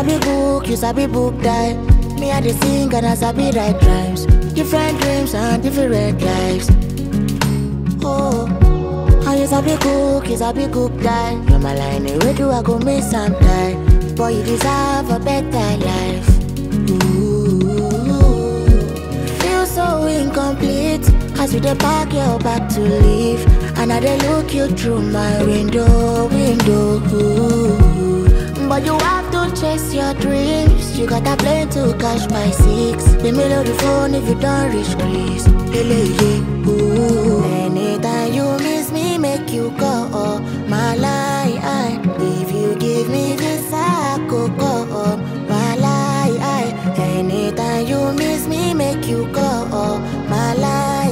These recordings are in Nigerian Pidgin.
sabi book, you sabi book die. Me I dey sing and I sabi write rhymes. Different dreams and different lives. Oh, how you sabi cook, you sabi cook die. You're my line, where do I go miss and die? Boy, you deserve a better life. Ooh, feel so incomplete as you dey pack your bag to leave, and I dey look you through my window, window. Ooh. But you have to chase your dreams. You got a plane to catch by six. The middle of the phone if you don't reach Greece. Hele, yeah, ooh. Anytime you miss me, make you go. Oh, my lie. If you give me this, I could go. Oh, my lie. Anytime you miss me, make you go. Oh, my lie.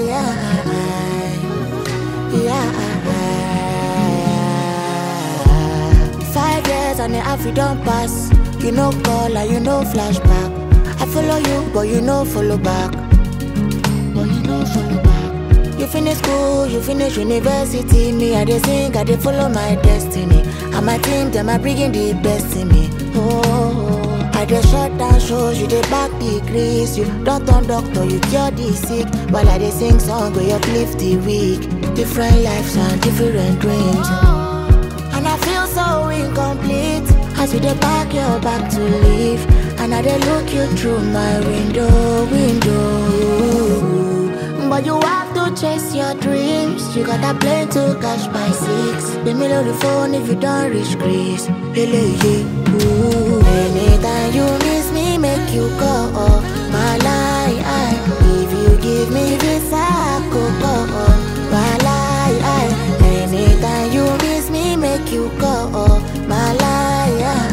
Yeah. Five years and the half you don't pass. You no call and you no flashback. I follow you, but you no follow back. But you no follow back. You finish school, you finish university. Me, I dey sing, I dey follow my destiny. And my team, them are bringing the best in me. Oh, I dey shut down shows, you dey back degrees. You don't turn doctor, you cure the sick. While I dey sing song, we uplift the weak. Different lives and different dreams. And I feel so incomplete as you dey pack your bag to leave. And I dey look you through my window, window. But you have to chase your dreams. You got a plane to catch by six. The middle of the phone if you don't reach Greece. Hele, yeah, ooh. Anytime you miss me, make you go. Oh, my lie. If you give me this, I could go. Oh, my lie. Anytime you miss me, make you go. Oh, my lie.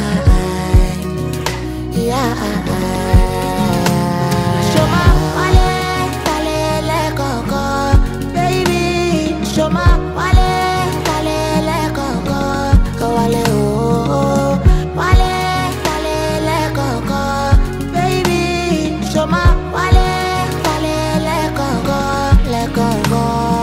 Yeah. Show my wale, wale, koko, baby. Show my wale, wale, koko, wale, oh, wale, wale, koko, baby. Show my wale, wale, koko, le koko.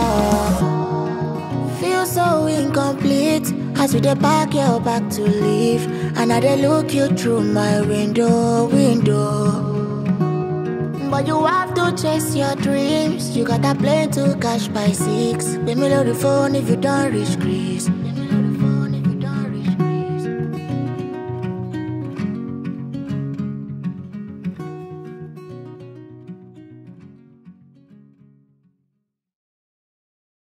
Feel so incomplete as you dey pack your bag to leave, and I dey look you through my window, window. But you have to chase your dreams. You got a plane to catch by six. The middle of the phone if you don't reach Greece.